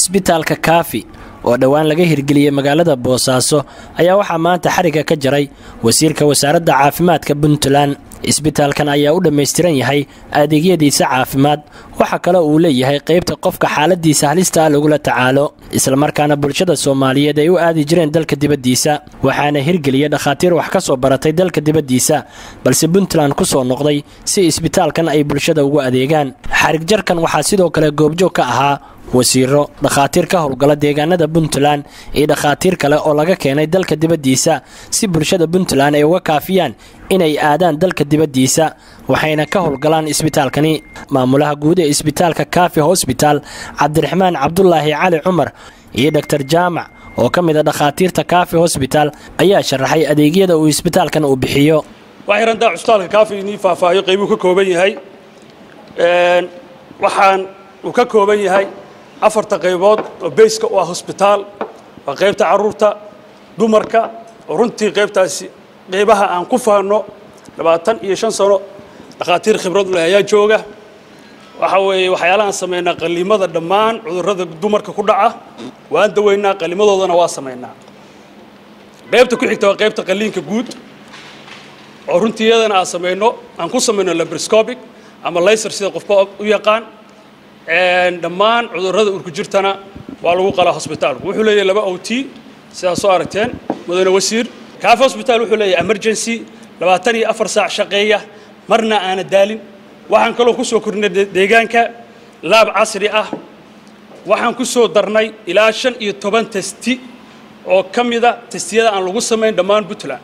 isbitaalka kaafi oo dhowaan laga hirgeliyey magaalada boosaaso ayaa waxaa maanta xariga ka jaray wasiirka wasaaradda caafimaadka puntland isbitaalkan ayaa u dhammaystiran yahay adeegyadiisa caafimaad waxa kale uu leeyahay qaybta qofka xaaladiisa halista ah lagula tacaalo islamarkaana bulshada soomaaliyeed ay u aadi jireen dalka dibaddiisa waxaana hirgeliyay dhakhaatiir wax ka soo baratay dalka dibaddiisa balse puntland ku soo noqday si isbitaalkan ay bulshada ugu adeegaan xarigjarkan waxaa sidoo kale goobjoog ka ahaa wasiiro dhakhaatiir ka howlgala deegaanada puntland iyo dhakhaatiir kale oo laga keenay dalka dibaddiisa si bulshada puntland ay uga kaafiyaan inay aadaan dalka dibaddiisa waxayna ka howlgalaan isbitaalkani maamulaha guud ee isbitaalka kaafi hosbitaal cabdiraxmaan cabdulaahi cali cumar iyo doktor jaamac oo ka mid a dhakhaatiirta kaafi hosbitaal ayaa sharaxay adeegyada uu isbitaalkan uu bixiyo waxayrantaa cusbitaalka kaafi inii faahfaahiyo qaybuu ka kooban yahay waxaan uu ka kooban yahay afarta qaybood oo bayska u ah hosbitaal waa qaybta carruurta dumarka oo runtii qaybtaasi qaybaha aan ku fahanno labaatan iyo shan sano dhakhaatiir khibrad leh ayaa jooga waxa weeye waxyaalahaan samaynaa qalliimada dhammaan cudurrada dumarka ku dhaca waan daweynaa qalliimadoodana waa samaynaa qaybta ku xigta waa qaybta qalliinka guud oo runtii iyadana aan samayno aan ku samayno labroscopic ama layser sida qofba u yaqaan dhammaan cudurrada urku jirtana waa lagu qalaa hosbitaalku wuxuu leeyahay laba o t sidaa soo aragteen mudane wasiir kaafi hosbitaal wuxuu leeyahay emergency labaatan iyo afar saac shaqeeya marna aana daalin waxaan kaloo ku soo kordhinay deegaanka laab casri ah waxaan ku soo darnay ilaa shan iyo toban testi oo ka mida testiyada aan lagu samayn dhammaan puntland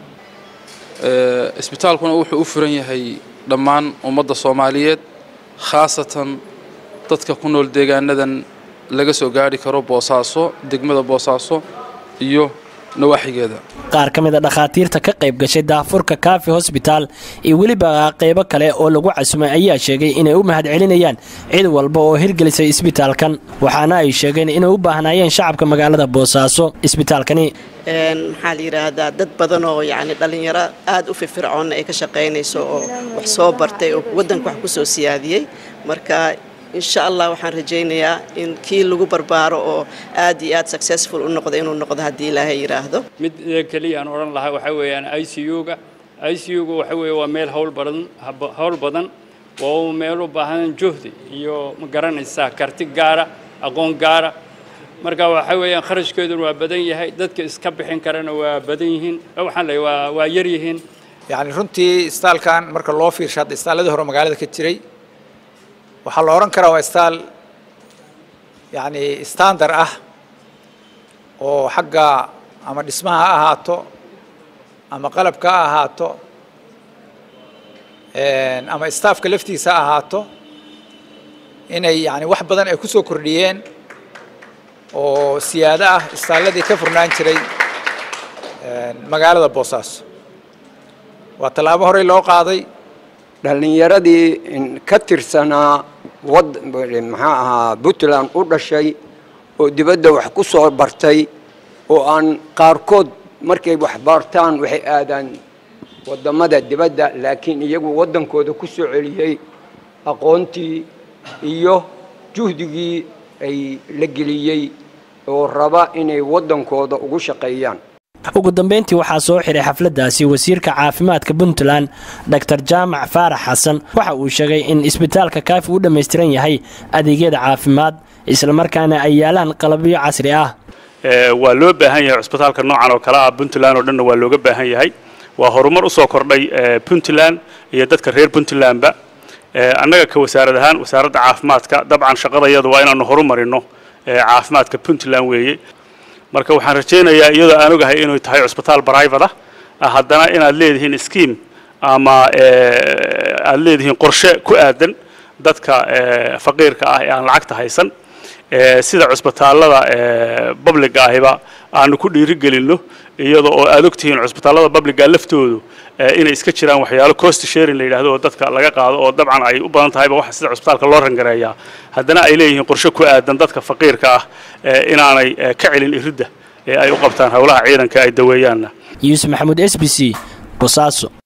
isbitaalkuna wuxuu u furan yahay dhammaan ummadda soomaaliyeed khaasatan dadka ku nool deegaanadan laga soo gaari karo boosaaso degmada boosaaso iyo nawaaxigeeda qaar ka mid a dhakhaatiirta ka qayb gashay daafurka kaafi hosbitaal iyo weliba qaybo kale oo lagu casumay ayaa sheegay inay u mahad celinayaan cid walba oo hirgelisay isbitaalkan waxaana ay sheegeen inay u baahnaayeen shacabka magaalada boosaaso isbitaalkani maxaa la yidhaahdaa dad badan oo yacni dhallinyaro aad u firfircoonna ay ka shaqaynayso oo wax soo bartay oo waddanka wax ku soo siyaadiyey marka insha allah waxaan rajaynayaa in kii lagu barbaaro oo aad iyo aad successful u noqdo inuu noqdo haddii ilaahay yidhaahdo mid keliya aan odhan lahaa waxaa weeyaan i c u-ga i c u-ga waxa weeye waa meel hawl badan hawl badan waa meel u baahan juhdi iyo ma garanaysaa karti gaara aqoon gaara marka waxa weeyaan kharashkeeduna waa badan yahay dadka iska bixin karana waa badan yihiin waxaan leeyahay waa waa yar yihiin yacni runtii istaalkan marka loo fiirsho hadda istaalladii hore magaalada ka jiray waxaa la odhan karaa waa istaal yacni standard ah oo xagga ama dhismaha ha ahaato ama qalabka ha ahaato ama staafka laftiisa ha ahaato inay yani wax badan ay ku soo kordhiyeen oo siyaado ah istaalladii ka furnaan jiray magaalada boosaaso waa tallaabo horey loo qaaday dhallinyaradii ka tirsanaa wad maxaa ahaa puntland u dhashay oo dibadda wax ku soo bartay oo aan qaarkood markay wax baartaan waxay aadaan waddamada dibadda laakiin iyagu waddankooda ku soo celiyey aqoontii iyo juhdigii ay la geliyey oo raba inay waddankooda ugu shaqeeyaan ugu dambeyntii waxaa soo xiray xafladdaasi wasiirka caafimaadka puntland doktor jaamac faarax xasan waxa uu sheegay in isbitaalka kaafi u dhammaystiran yahay adeegyada caafimaad islamarkaana ay yaalaan qalabyo casri ah waa loo baahan yahay cusbitaalka noocan oo kale ah puntland oo dhanna waa looga baahan yahay waa horumar usoo kordhay puntland iyo dadka reer puntlandba annaga ka wasaarad ahaan wasaaradda caafimaadka dabcan shaqadayadu waa inaanu horumarino caafimaadka puntland weeye marka waxaan rajaynayaa iyadoo aan ogahay inuu tahay cusbitaal brivate ah haddana inaad leedihiin scheme ama aad leedihiin qorshe ku aadan dadka faqiirka ah ee aan lacagta haysan sida cusbitaallada publiga ahiba aanu ku dhiirigelinno iyada oo aad ogtihiin cusbitaallada publiga laftoodu inay iska jiraan waxyaalo cost sharing la yidhahdo oo dadka laga qaado oo dabcan ay u badan tahayba waxa sida cusbitaalka loo rangareeyaa haddana ay leeyihiin qorshe ku aadan dadka faqiirka ah inaanay ka celin iridda ee ay u qabtaan howlaha ciidanka ay daweeyaanna yuusuf maxamuud s b c bosaaso